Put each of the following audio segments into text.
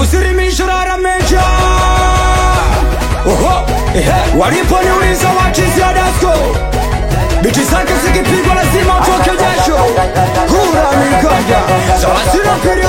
usirimisho rarameja oho ehe waliponiuliza wachizia dasko biti zake zikipigwa lazima utoke jasho kura mikoja salasina pirio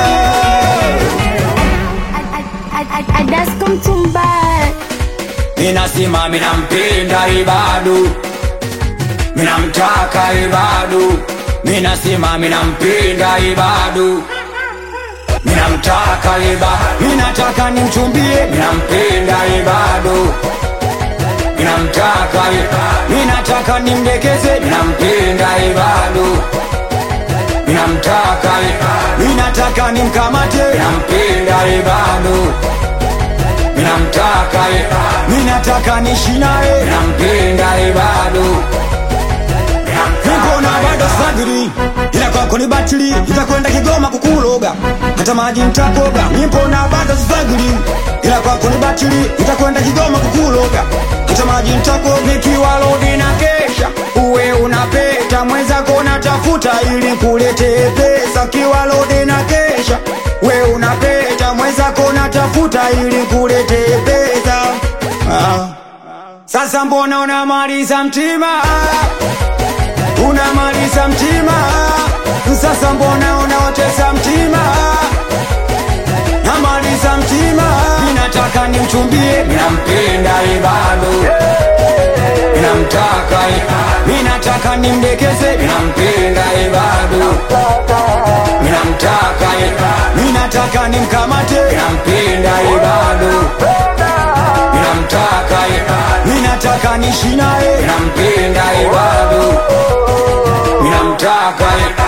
I, I, I, I just come to back. minasima minampinda ibadu minamtaka ibadu minasima minampinda ibadu minamtaka iba minataka nimchumbie minampinda ibadu minamtaka iba minataka nimdekeze minampinda ibadu minamtaka iba minataka nimkamate minampinda ibadu minamtaka minataka nishinae nampenda ibadu nikona bado sadiri ila kwako ni batili itakwenda kigoma kukuloga hata maji ntakoga nipona bado sadiri ila kwako ni batili itakwenda kigoma kukuloga hata maji ntakoga nikiwa lodi na kesha uwe unapeta mwenzako natafuta ili kuletee pesa kiwa lodi na kesha we unapeta mwenzako natafuta ili kuletee pesa ah. Sasa mbona unamaliza mtima unamaliza mtima sasa mbona unaotesa mtima namaliza mtima minataka nimchumbie minampenda ibado minamtaka minataka nimdekeze minampenda ibado minamtaka minataka nimkamate minampenda ibado minamtaka minataka nishinae minampenda ibado minamtaka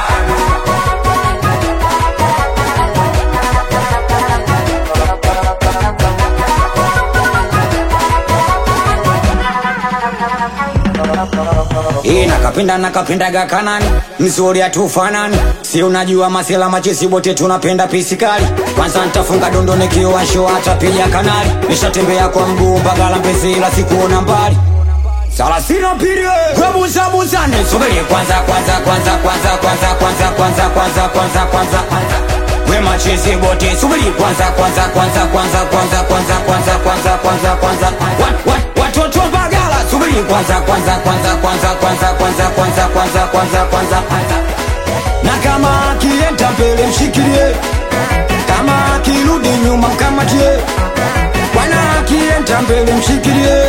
Hii nakapenda nakapendaga kanani mzuri atufanani si unajua masela machesi bote tunapenda pisikali kwanza ntafunga dondo nikiwa show hata pia kanali nishatembea kwa mguu mpaka Lambezi ila sikuona mbali Salasina pili kwebuza buzane subiri kwanza kwanza kwanza kwanza kwanza kwanza kwanza kwanza kwanza kwanza kwanza we machezi bote subiri kwanza kwanza kwanza kwanza kwanza kwanza kwanza kwanza kwanza kwanza Wat- wat- watoto bagala subiri kwanza kwanza kwanza kwanza kwanza kwanza kwanza kwanza kwanza kwanza kwanza na kama akienda mbele mshikilie kama akirudi nyuma mkamatie bwana akienda mbele mshikilie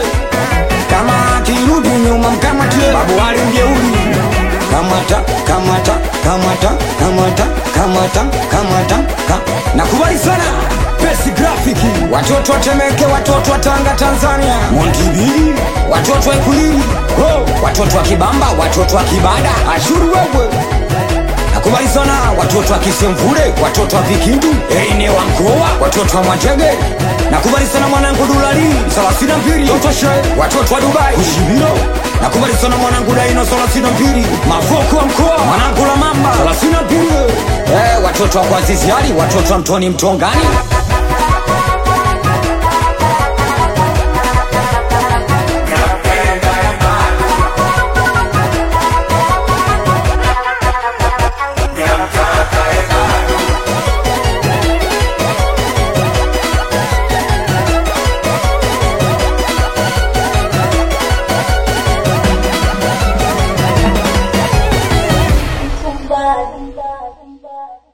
kama akirudi nyuma mkamatie babu wali mjeuri kamata kamata kamata kamata kamata kamata ka. nakubali sana pesi grafiki watoto watemeke watoto wa tanga tanzania montibi watoto wa ikulili oh. watoto wa kibamba watoto wa kibada ashuru wewe nakubali sana watoto wa kisemvule watoto wa vikindu eine wa mkoa watoto wa mwajege nakubali sana mwanangu dulali salasina mbili totoshe watoto wa dubai ushibiro nakubali sana mwanangu daino salasina mbili mafoko wa mkoa mwanangu la mamba salasina mbili eh, watoto wa kwaziziali watoto wa mtoni mtongani Somebody.